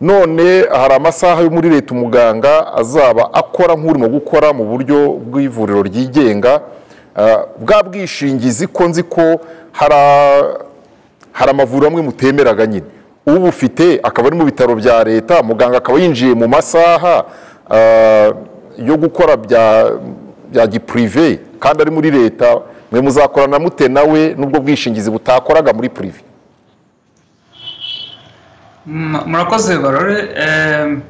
none hari amasaha yo muri leta umuganga azaba akora nk'urimo gukora mu buryo bw'ivuriro ryigenga Ah, bwa bwishingizi ko nzi ko hari a- hari amavuriro amwe mutemeraga nyine ubufite akaba ari mu bitaro bya leta muganga akaba yinjiye mu masaha ah, yo gukora bya bya gipurive kandi ari muri leta mwe muzakorana mute nawe n'ubwo bwishingizi butakoraga muri purive Mm, murakoze barore Em,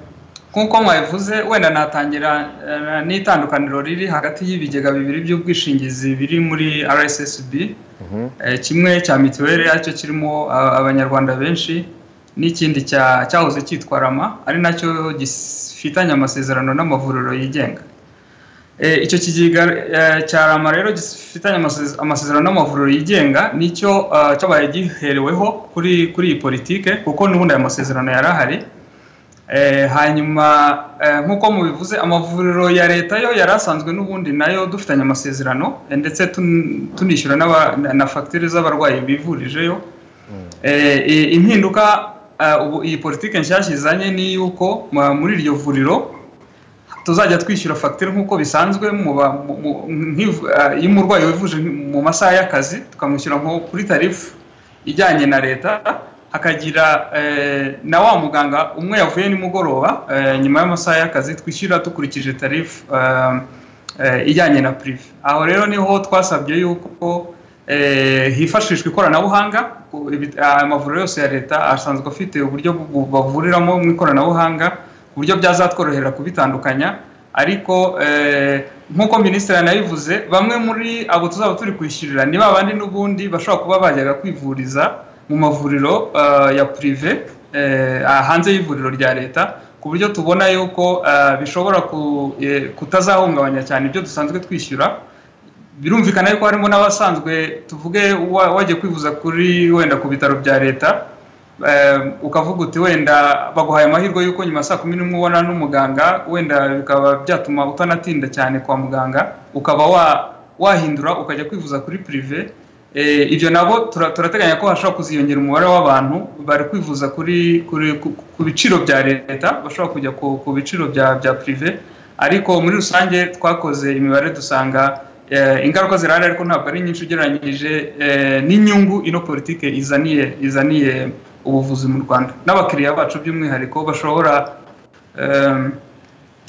nk'uko mwabivuze wenda natangira eh, n'itandukaniro riri hagati y'ibigega bibiri by'ubwishingizi biri muri rssb Eh, kimwe cya mituweli aricyo kirimo ah, abanyarwanda benshi n'ikindi cya- cyahoze cyitwa rama ari nacyo gifitanye amasezerano n'amavuriro yigenga Eh, icyo kigega eh, cya rama rero gifitanye amase- amasezerano n'amavuriro yigenga nicyo eh, cyabaye gihereweho kuri kuri iyi politike kuko n'ubundi aya masezerano yari ahari Eh, hanyuma eh, nk'uko mubivuze amavuriro ya leta yo yari asanzwe n'ubundi nayo dufitanye amasezerano eh, ndetse tun- tunishyura n'aba- na- na fagitire z'abarwayi bivurijeyo Eh, i- impinduka eh, ubu iyi politike nshyashya izanye ni yuko ma- muri iryo vuriro tuzajya twishyura fagitire nk'uko bisanzwe mu ba- mu- mu- nk'ivu- eh, iyo umurwayi wivuje mu masaha y'akazi tukamwishyura nko kuri tarifu ijyanye na leta hakagira eh, na wa muganga umwe yavuye nimugoroba eh, nyuma y'amasaha y'akazi twishyura dukurikije tarifu eh, eh, ijyanye na purive aho rero niho twasabye yuko eh, hifashishwa ikoranabuhanga ku- ibi- aya mavuriro yose ya leta asanzwe afite uburyo bu- bavuriramo mu ikoranabuhanga ku buryo byazatworohera kubitandukanya ariko eh, nk'uko minisitiri yanabivuze bamwe muri abo tuzaba turi kwishyurira ni ba bandi n'ubundi bashobora kuba bajyaga kwivuriza mu mavuriro eh, ya purive eh, aha hanze y'ivuriro rya leta ku buryo tubona yuko eh, bishobora ku- eh, kutazahungabanya cyane ibyo dusanzwe twishyura birumvikana yuko harimo n'abasanzwe tuvuge wa- wajya kwivuza kuri wenda ku bitaro bya leta eh, ukavuga uti wenda baguhaye amahirwe yuko nyuma ya saa kumi n'imwe ubona n'umuganga wenda bikaba byatuma utanatinda cyane kwa muganga ukaba wa- wahindura ukajya kwivuza kuri purive Eh, ibyo nabo tura- turateganya ko hashobora kuziyongera umubare w'abantu bari kwivuza kuri kuri ku- ku biciro bya leta bashobora kujya ku ku biciro bya bya purive ariko muri rusange twakoze imibare dusanga eh, ingaruka zirahari ariko ntabwo ari nyinshi ugereranyije eh, n'inyungu ino politike izaniye izaniye ubuvuzi mu rwanda n'abakiriya bacu by'umwihariko bashobora em,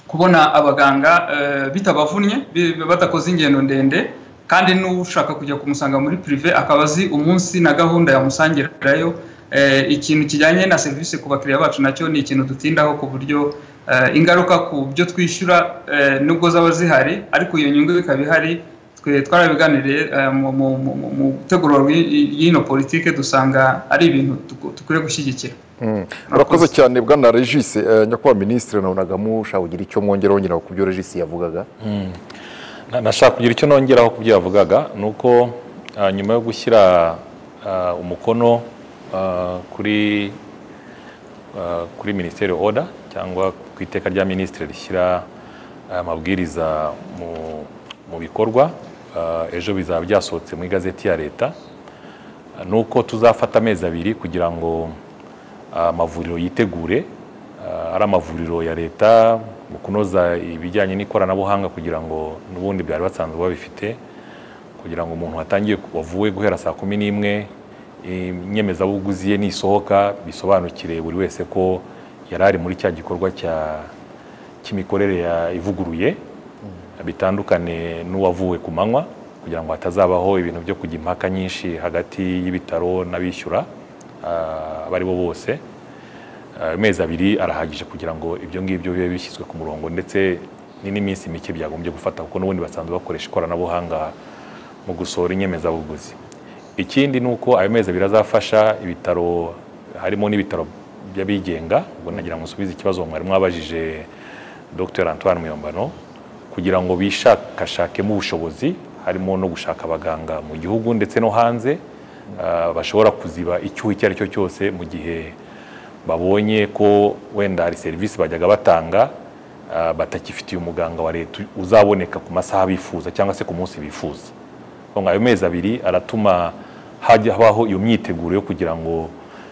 kubona abaganga eh, bitabavunnye bi- badakoze ingendo ndende kandi n'ushaka kujya kumusanga muri purive akaba azi umunsi na gahunda yamusangirayo Eh, ikintu kijyanye na serivisi ku bakiriya bacu nacyo ni ikintu dutindaho ku buryo eh, ingaruka ku byo twishyura eh, nubwo zaba zihari ariko iyo nyungu ikaba ihari twe twarabiganiriye eh, mu- mu mu- mu- mu gutegura rw'i- y'ino politike dusanga ari ibintu tuku- dukwiye gushyigikira murakoze cyane bwana regis eh, nyakubahwa minisitiri nabonaga mushaka kugira icyo mwongeraho nyine ku byo regis yavugaga Na- nashaka kugira icyo nongeraho ku byo yavugaga ni uko ah, nyuma yo gushyira ah, umukono ah, kuri ah, kuri minisiteri oda cyangwa ku iteka rya minisitiri rishyira aya mabwiriza mu- mu bikorwa ah, ejo bizaba byasohotse mu igazeti ya leta Ah, ni uko tuzafata amezi abiri kugira ngo ah, amavuriro yitegure ah, ari amavuriro ya leta mu kunoza ibijyanye n'ikoranabuhanga kugira ngo n'ubundi byari basanzwe babifite kugira ngo umuntu watangiye wavuye guhera saa kumi n'imwe inyemezabuguzi ye nisohoka bisobanukire buri wese ko yari ari muri cya gikorwa cya cy'imikorere ya ivuguruye bitandukane n'uwavuwe ku manywa kugira ngo hatazabaho ibintu byo kujya impaka nyinshi hagati y'ibitaro n'abishyura ah, abo ari bo bose Ah, amezi abiri arahagije kugira ngo ibyo ngibyo bibe bishyizwe ku murongo ndetse ni n'iminsi mike byagombye gufata kuko n'ubundi basanzwe bakoresha ikoranabuhanga mu gusohora inyemezabuguzi ikindi ni uko ayo mezi abiri azafasha ibitaro harimo n'ibitaro by'abigenga ubwo nagira ngo nsubize ikibazo mwari mwabajije dr antoine muyombano kugira ngo bishakashakemo ubushobozi harimo no gushaka abaganga mu gihugu ndetse no hanze ah, bashobora kuziba icyuho icyo ari cyo cyose mu gihe babonye ko wenda hari serivisi bajyaga batanga ah, batakifitiye umuganga wa leta uzaboneka ku masaha bifuza cyangwa se ku munsi bifuza ngo ayo mezi abiri aratuma hajya habaho iyo myiteguro yo kugira ngo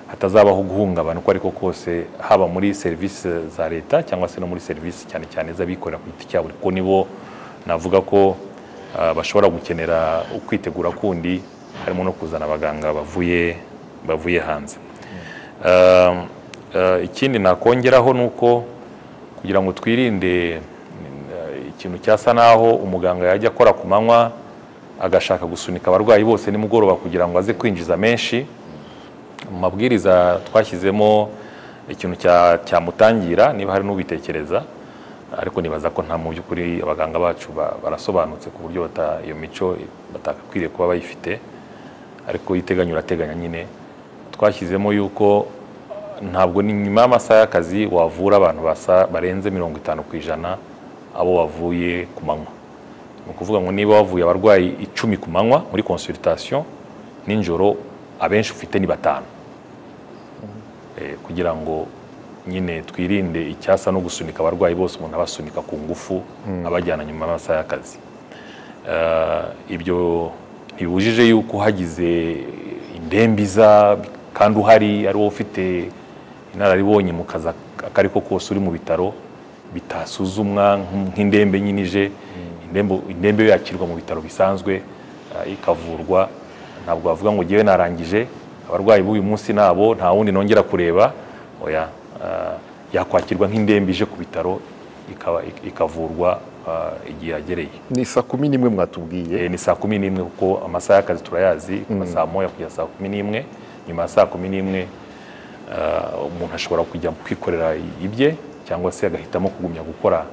hatazabaho guhungabana uko ariko kose haba muri serivisi za leta cyangwa se no muri serivisi cyane cyane z'abikorera ku giti cyabo kuko nibo navuga ko ah, bashobora gukenera ukwitegura kundi harimo no kuzana abaganga bavuye bavuye hanze Um, uh, ikindi nakongeraho ni uko kugira ngo twirinde uh, ikintu cyasa naho umuganga yajya akora ku manywa agashaka gusunika abarwayi bose nimugoroba kugira ngo aze kwinjiza menshi mu mabwiriza twashyizemo ikintu cya- cyamutangira niba hari n'ubitekereza ariko nibaza ko nta mu by'ukuri abaganga bacu ba- barasobanutse ku buryo bata- iyo mico batagakwiriye kuba bayifite ariko iteganya urateganya nyine twashyizemo yuko ntabwo ni nyuma y'amasaha y'akazi wavura abantu basa barenze mirongo itanu ku ijana abo wavuye ku manywa ni ukuvuga ngo niba wavuye abarwayi icumi ku manywa muri consultation nijoro abenshi ufite ni batanu Eh, kugira ngo nyine twirinde icyasa no gusunika abarwayi bose umuntu abasunika ku ngufu abajyana nyuma y'amasaha y'akazi Eh, ibyo ntibibujije yuko hagize indembiza kandi uhari ari wowe ufite inararibonye mu kazi ak- ako ari ko kose uri mu bitaro bitasuzumwa nk- nk'indembe nyine ije Indembo- indembe yo yakirwa mu bitaro bisanzwe eh, ikavurwa ntabwo bavuga ngo ngewe narangije abarwayi b'uyu munsi nabo nta wundi nongera kureba oya eh, yakwakirwa nk'indembe ije ku bitaro ikaba- ik- ikavurwa eh, igihe yagereye ni saa kumi n'imwe mwatubwiye Eh, ni saa kumi n'imwe kuko amasaha y'akazi turayazi kuva saa moya kugeza saa kumi n'imwe nyuma ya saa kumi n'imwe ah, umuntu ashobora kujya kwikorera ibye cyangwa se agahitamo kugumya gukora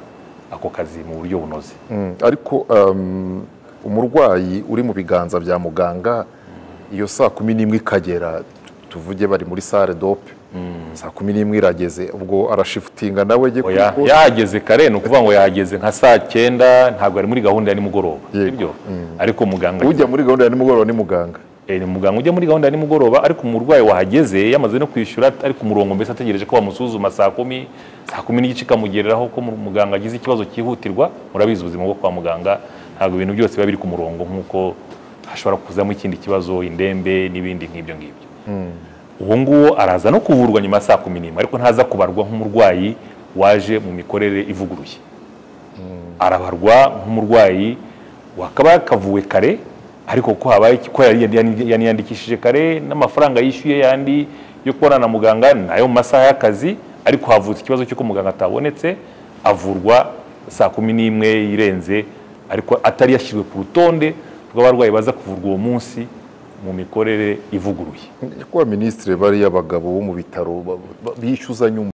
ako kazi mu buryo bunoze Mm, ariko um, umurwayi uri mu biganza bya muganga iyo saa kumi n'imwe ikagera tuvuge bari muri sale dope saa kumi n'imwe irageze ubwo arashifutinga nawe jye Oya, kuko yahageze kare ni ukuvuga ngo yahageze nka saa cyenda ntabwo ari muri gahunda ya nimugoroba Yego. sibyo ariko muganga ujya muri gahunda ya nimugoroba ni muganga Eh, ni muganga ujya muri gahunda ya nimugoroba ariko umurwayi wahageze yamaze no kwishyura ari ku murongo mbese ategereje ko bamusuzuma saa kumi saa kumi n'igice ikamugereraho ko mu- muganga agize ikibazo cyihutirwa murabizi ubuzima bwo kwa muganga ntabwo ibintu byose biba biri ku murongo nk'uko hashobora kuzamo ikindi kibazo indembe n'ibindi nk'ibyo ngibyo uwo nguwo araza no kuvurwa nyuma ya saa kumi n'imwe ariko ntaza kubarwa nk'umurwayi waje mu mikorere ivuguruye arabarwa nk'umurwayi wakaba yakavuwe kare ariko ko habaye iki- ko yari- yari- yaniyandikishije kare n'amafaranga yishyuye yandi yo kubona na muganga ni ayo mu masaha y'akazi ariko havutse ikibazo cy'uko muganga atabonetse avurwa saa kumi n'imwe irenze ariko atari yashyizwe ku rutonde rw'abarwayi baza kuvurwa uwo munsi mu mikorere ivuguruye kuba minisitiri bariya abagabo bo mu bitaro ba- ba- bishyuzanya